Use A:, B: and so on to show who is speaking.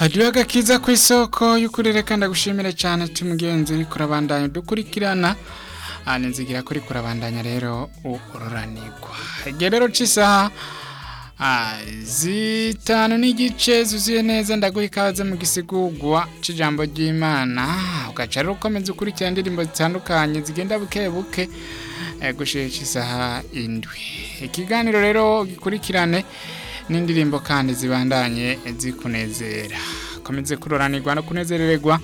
A: hariho agakiza ku isoko y'ukurere kandi agushimire cyane cy'umugenzi uri kurabandanya dukurikirana nzigira kuri kurabandanya rero ururanirwa igihe rero cy'isaha zitanu n'igice zuzuye neza ndaguha ikaze mu gisigurwa cy'ijambo ry'imana ugaca rero ukomeza ukurikira indirimbo zitandukanye zigenda buke buke gushyira isaha indwi ikiganiro rero gikurikirane n'indirimbo kandi zibandanye zikunezera komeze kuroranirwa no kunezerererwa